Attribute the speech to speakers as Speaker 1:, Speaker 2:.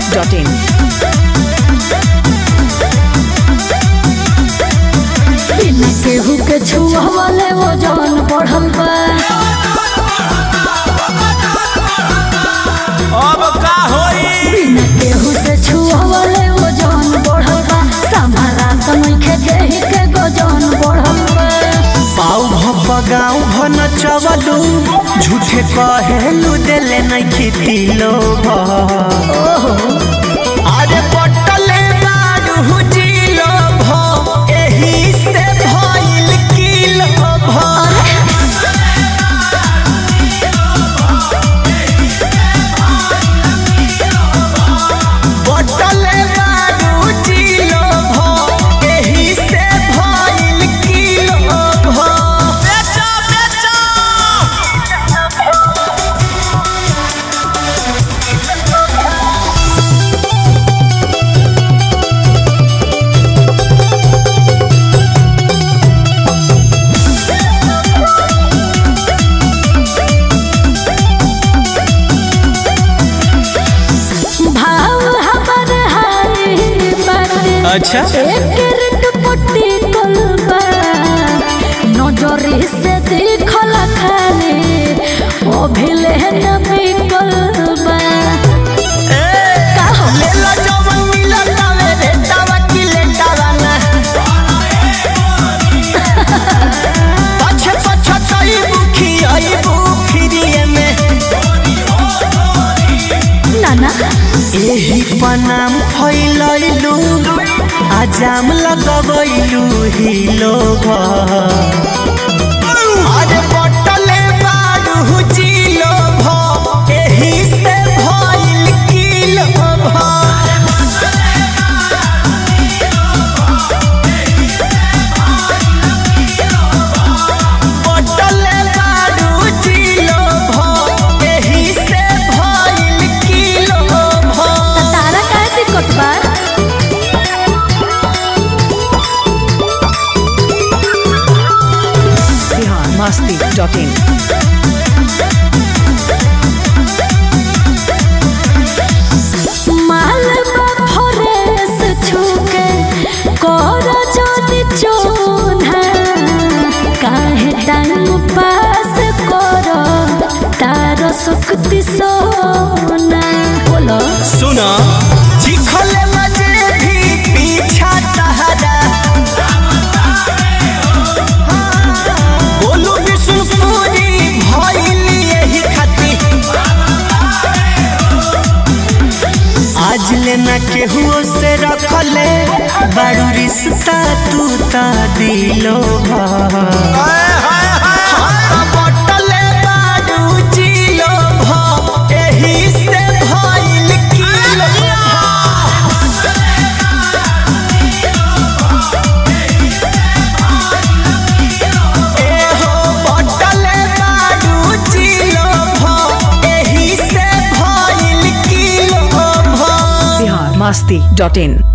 Speaker 1: masti.in.
Speaker 2: बिना केहू के छुआवले वो जवन बढ़ल बा
Speaker 3: अब का होई
Speaker 2: बिना केहू से छुआवले वो जवन बढ़ल बा संभारा त नइखे देहि के गजन बढ़ल बा
Speaker 3: पाऊ भप गाँव भन चवलू झूठे कहेलू देले नहीं खेती लोग अरे पटले बारू जिलो भ एही से भइल किलो भ पटले बारू जिलो भ एही से भइल किलो भ बेचो बेचो
Speaker 2: भाव हमर हाय बाटे
Speaker 3: अच्छा।
Speaker 2: एक रिट पुट्टी कलबा नजरी से देखल खाले ओ भिले न बिकलबा का हो
Speaker 3: लेला जवन मिलल तावे रे तावा की लेटावा ना पछे पछे तई बुखी आई बुखिरिए में
Speaker 2: नाना
Speaker 3: एही पनाम फैलैलू आजाम लगबैलू ही लोग अरे बटले बारू जिलो भ एही से भइल किलो भ बटले बारू जिलो भ एही से भइल किलो भ
Speaker 2: तारा काहे दिक्कत बा
Speaker 1: Bihar masti.in.
Speaker 2: मालबा फरेस छुके कर जदि चोन्हा काहे टाइम पास कर तार शक्ति सोना बोलो
Speaker 3: सुना चिखले मजे भी पीछा तहरा बोलू विष्णुपुरी भइल यही खाती आज लेना केहू से रखले बारू रिश्ता तू ता दिलो बटले बारू जिलो भ एही से भइल किलो एहो बटले बारू जिलो भ एही से भइल किलो भ
Speaker 1: Bihar masti.in.